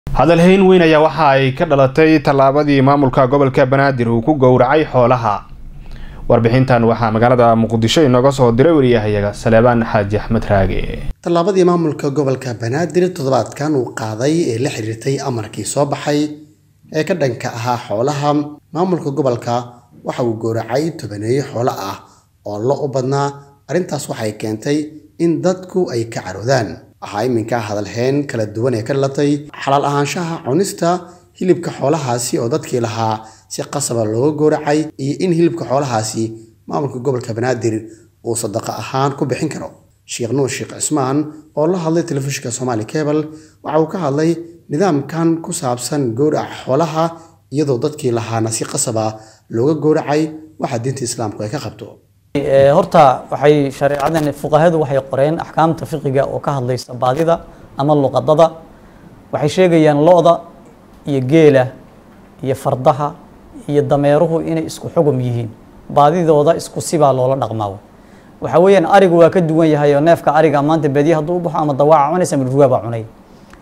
hadalhayn weyn ayaa waxa ay ka dhalatay tallaabadii maamulka gobolka banaadir uu ku gowracay xoolaha warbixintan waxaa magaalada muqdisho inooga soo diray wariyahayaga saleebaan xaaji axmed raage tallaabadii maamulka gobolka banaadir toddobaadkan uu qaaday ee la xiriirtay amarkii soo baxay ee ka dhanka ahaa xoolaha maamulka gobolka waxa uu gowracay tobaneeyo xoolo ah oo lo u badnaa arrintaas waxay keentay in dadku ay ka caroodaan waxaa iminka hadalheen kala duwan ee ka dhalatay xalaal ahaanshaha cunista hilibka xoolahaasi oo dadkii lahaa si qasaba looga gowracay iyo in hilibka xoolahaasi maamulka gobolka banaadir uu sadaqo ahaan ku bixin karo sheekh nuur sheekh cismaan oo la hadlay telefishinka somaali cable waxa uu ka hadlay nidaamkan ku saabsan gowraca xoolaha iyadoo dadkii lahaana si qasaba looga gowracay waxa diinta islaamku ay ka qabto horta waxay shareecadan fuqahadu waxay qoreen axkaamta fiqiga oo ka hadlaysa baadida ama luqadada waxay sheegayaan lo-da iyo geela iyo fardaha iyo dameeruhu inay isku xugum yihiin baadidooda isku sibaa loola dhaqmaa waxa weeyaan arigu waa ka duwan yahay oo neefka ariga maanta badiya hadduu u baxo ama dawaaca cunaysa ama rugaa baa cunay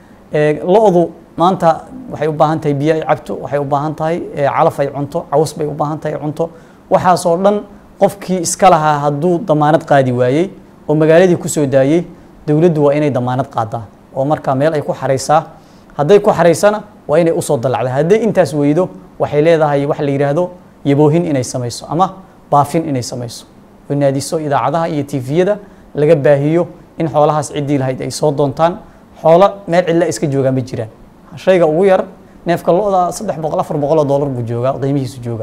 lo-du maanta waxay u baahan tahay biyo ay cabto waxay u baahan tahay calaf ay cunto caws bay u baahan tahay cunto waxaasoo dhan qofkii iska lahaa hadduu damaanad qaadi waayey oo magaaladii kusoo daayey dowladdu waa inay damaanad qaadaa oo markaa meel ay ku xaraysaa hadday ku xaraysana waa inay usoo dalacda hadday intaas weydo waxay leedahay wax la yidhaahdo yaboohin inay samayso ama baafin inay samayso oo naadiso idaacadaha iyo tifiyada laga baahiyo in xoolahaas ciddii lahayd ay soo doontaan xoolo meel cidla iska joogaan ma jiraan shayga ugu yar neefka lo-da saddex boqol afar boqol oo dollar buu joogaa qiimihiisu joogaa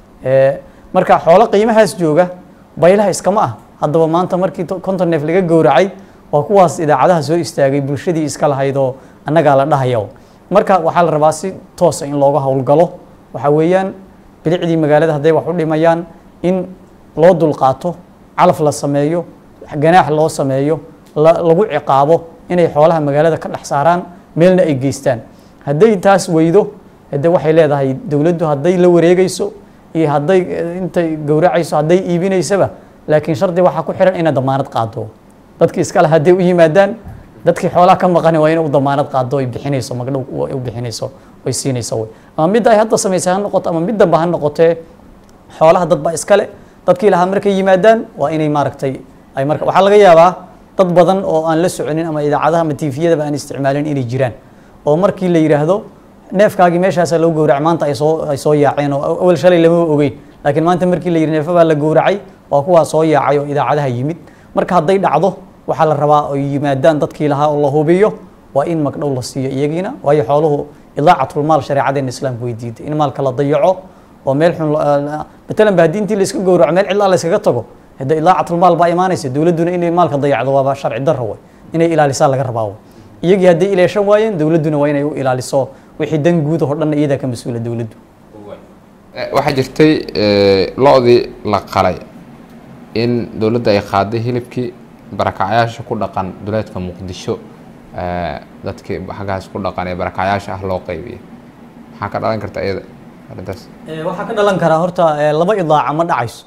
marka xoolo qiimahaas jooga baylaha iskama ah haddaba maanta markii konton neef laga gowracay waa kuwaas idaacadaha soo istaagay bulshadii iska lahayd oo annagaa la dhahaya marka waxaa la rabaa si toosa in looga howlgalo waxa weeyaan bilicdii magaalada hadday wax u dhimayaan in loo dulqaato calaf la sameeyo ganaax loo sameeyo lagu ciqaabo inay xoolaha magaalada ka dhex saaraan meelna ay geystaan hadday taas weydo hade waxay leedahay dowladdu hadday la wareegayso iyo hadday intay gowracayso hadday iibinaysaba laakiin shardi waxaa ku xihan inay damaanad qaado dadkii iskale hadday u yimaadaan dadkii xoolaha ka maqani waa inay u damaanad qaado ay bixinayso magdhow u bixinayso ay siinayso wey ama midda ay hadda samaysay ha noqoto ama mid damba ha noqotee xoolaha dad baa iskale dadkii lahaa markay yimaadaan waa inay maaragtay ay marka waxaa laga yaabaa dad badan oo aan la soconin ama idaacadaha ama tifiyadaba aan isticmaalin inay jiraan oo markii la yidhaahdo neefkaagii meeshaasa lagu gowrac maanta ay soo ay soo yaaceen oo awal shalay lama ogeyn laakiin maanta markii la yidhi neefa baa la gowracay waa kuwaa soo yaacay oo idaacadaha yimid marka hadday dhacdo waxaa la rabaa oy yimaadaan dadkii lahaa oo la hubiyo waa in magdhow la siiyo iyagiina waayo xooluhu idaacatlmaal shareecadeena islaamku way diiday in maalka la dayaco oo meel xun matalan ba haddii intii la iska gowraco meel cidlaa la iskaga tago hadda idaacatlmaal baa imaanaysa dowladduna inay maalka dayacdo waaba sharci darro way inay ilaalisaa laga rabaa way iyagii hadday ilaashan waayeen dowladduna waa inay u ilaaliso wixii dan guud oo dhanna iyadaa ka mas-uula dowladdu waxaa jirtay lo-dii la qalay in dowladda ay qaaday hilibkii barakacyaasha ku dhaqan duleedka muqdisho dadkii xaggaas ku dhaqan ee barakacyaasha ah loo qeybiyay maxaa ka dhalan karta iyada arrintaas waxaa ka dhalan karaa horta laba idaaca ma dhacayso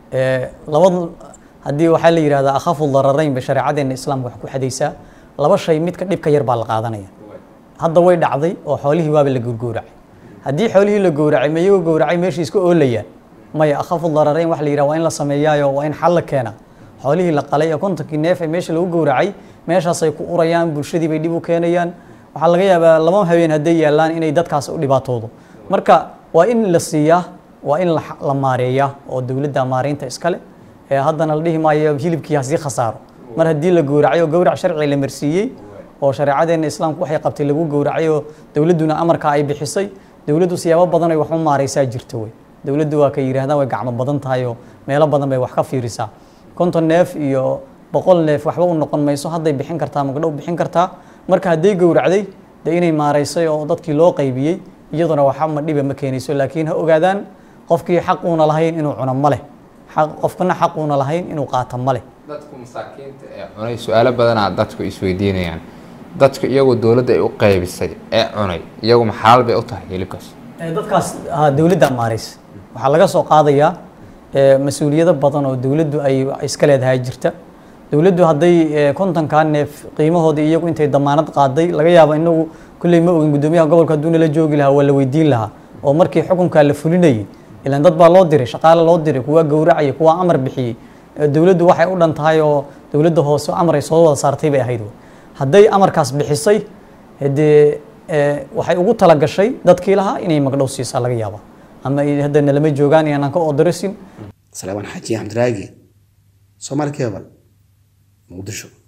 labada haddii waxaa la yidhahdaa akhafu dararayn bay shareecadeena islaamka wax ku xadaysaa laba shay midka dhibka yar baa la qaadanaya hadda way dhacday oo xoolihii waaba la gurgowracay haddii xoolihii la gowracay ma iyagoo gowracay meeshii iska oolayaan maya akhafu dararayn wax la yidhaha waa in la sameeyaayo waa in xal la keena xoolihii la qalay ee kontonkii neef ee meesha lagu gowracay meeshaasay ku urayaan bulshadii bay dhib u keenayaan waxaa laga yaabaa laba habeen hadday yaallaan inay dadkaas u dhibaatoodo marka waa in la siiyaa waa in la maareeyaa oo dowladda maareynta iskale haddana la dhihi maayo hilibkii hasii khasaaro mar haddii la gowracay oo gowrac sharci la marsiiyey oo shareecadeena islaamku waxay qabtay lagu gowracay oo dowladduna amarka ay bixisay dowladdu siyaabo badan ay wax u maareysaa jirta wey dowladdu waa ka yidhahdaan way gacmo badan tahay oo meelo badan bay wax ka fiirisaa konton neef iyo boqol neef waxba u noqon mayso hadday bixin kartaa magdhow bixin kartaa marka hadday gowracday dee inay maareysay oo dadkii loo qaybiyey iyaduna waxa ma dhiba ma keenayso laakiin ha ogaadaan qofkii xaquuna lahayn inuu cuno ma leh qofkana xaquuna lahayn inuu qaato ma leh dadku masaakiinta ee cunay su-aalo badanaa dadku isweydiinayaan dadku iyagoo dowladda ay u qaybisay ee cunay iyagu maxalaal bay u tahay hilibkaas dadkaas dowladda maareysa waxaa laga soo qaadayaa mas-uuliyado badan oo dowladdu ay iska leedahay jirta dowladdu hadday kontonkaa neef qiimahoodii iyagu intay damaanad qaaday laga yaabo inagu kulley ma ogin guddoomiyaha gobolka hadduu nala joogi lahaa waa la weydiin lahaa oo markii xukunkaa la fulinayay ilaan dad baa loo diray shaqaale loo diray kuwa gowracaya kuwa amar bixiyey Eh, dowladdu waxay u dhan tahay oo dowladda hoose amar ay soo wada saartay bay ahayd wey. hadday amarkaas bixisay hadee eh, waxay ugu talagashay dadkii lahaa inay magdhow siisaa laga yaaba ama ay hadda nalama joogaan inaan ka odorisin salaaman xaaji axmed raagi soomaali kebal muqdisho